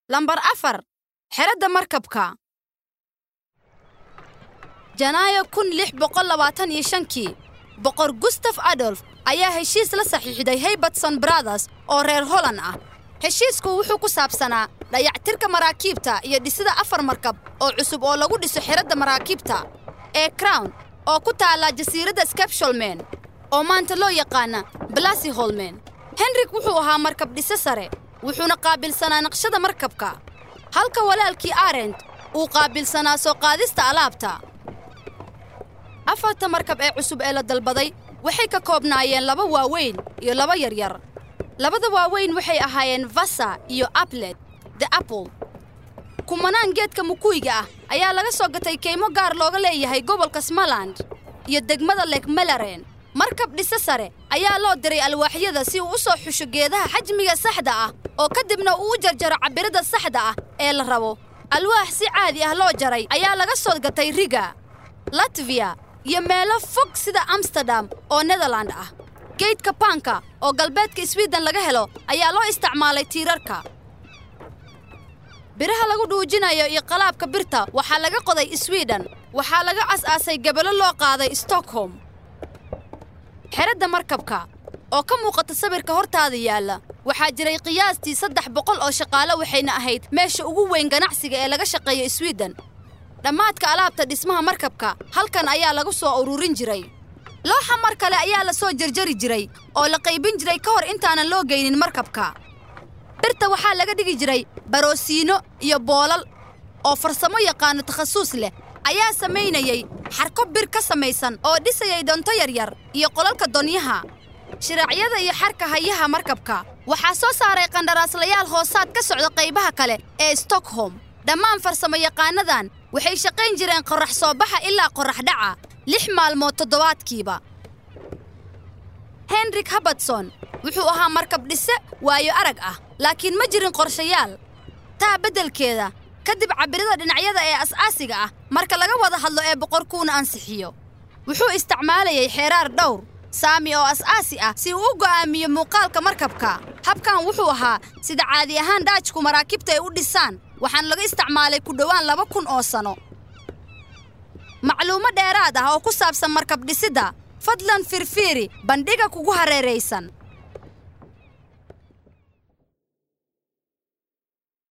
lambar afar xeradda markabka janaayo kun lix boqol labaatan iyo shankii boqor gustaf adolf ayaa heshiis la saxiixday haybatson brothers oo reer holland ah heshiisku wuxuu ku saabsanaa dayactirka maraakiibta iyo dhisida afar markab oo cusub oo lagu dhiso xeradda maraakiibta ee crown oo ku taalla jasiiradda skabsholmen oo maanta loo yaqaana balasi holmen henrik wuxuu ahaa markab dhise sare wuxuuna qaabilsanaa naqshada markabka halka walaalkii arent uu qaabilsanaa soo qaadista alaabta afarta markab ee cusub ee la dalbaday waxay ka koobnaayeen laba waaweyn iyo laba yaryar labada waaweyn waxay ahaayeen vasa iyo aplet the apple kumanaan geedka mukuyga ah ayaa laga soo gatay kaymo gaar looga leeyahay gobolka smaland iyo degmada lek melaren markab dhise sare ayaa loo diray alwaaxyada si uu u soo xusho geedaha xajmiga saxda ah oo kadibna uu u jarjaro cabbirada saxda ah ee la rabo alwaax si caadi ah loo jaray ayaa laga soo gatay riga latviya iyo meelo fog sida amsterdam oo nederland ah geydka baanka oo galbeedka swiden laga helo ayaa loo isticmaalay tiirarka biraha lagu dhuujinayo iyo qalaabka birta waxaa laga qoday swiden waxaa laga as-aasay gabalo loo qaaday stockholm xeradda markabka oo ka muuqata sawirka hortaada yaalla waxaa jiray qiyaastii saddex boqol oo shaqaale waxayna ahayd meesha ugu weyn ganacsiga ee laga shaqeeyo swiden dhammaadka alaabta dhismaha markabka halkan ayaa lagu soo ururin jiray looxa mar kale ayaa la soo jarjari jiray oo la qaybin jiray ka hor intaanan loo geynin markabka birta waxaa laga dhigi jiray baroosiino iyo boolal oo farsamo yaqaano takhasuus leh ayaa samaynayay xarko bir ka samaysan oo dhisayay donto yaryar iyo qolalka donyaha shiraacyada iyo xarka hayaha markabka waxaa soo saaray qandaraaslayaal hoosaad ka socda qaybaha kale ee stockholm dhammaan farsamo yaqaanadan waxay shaqayn jireen qorrax soo baxa ilaa qorrax dhaca lix maalmood toddobaadkiiba henrik habadson wuxuu ahaa markab dhise waayo arag ah laakiin ma jirin qorshayaal taa beddelkeeda kadib cabbirada dhinacyada ee as-aasiga ah marka laga wada hadlo ee boqorkuuna ansixiyo wuxuu isticmaalayay xeeraar dhowr saami oo as-aasi ah si uu u go'aamiyo muuqaalka markabka habkan wuxuu ahaa sida caadi ahaan dhaajku maraakiibta ay u dhisaan waxaana laga isticmaalay ku dhowaan laba kun oo sano macluumo dheeraad ah oo ku saabsan markab dhisidda fadlan firfiiri bandhiga kugu hareeraysan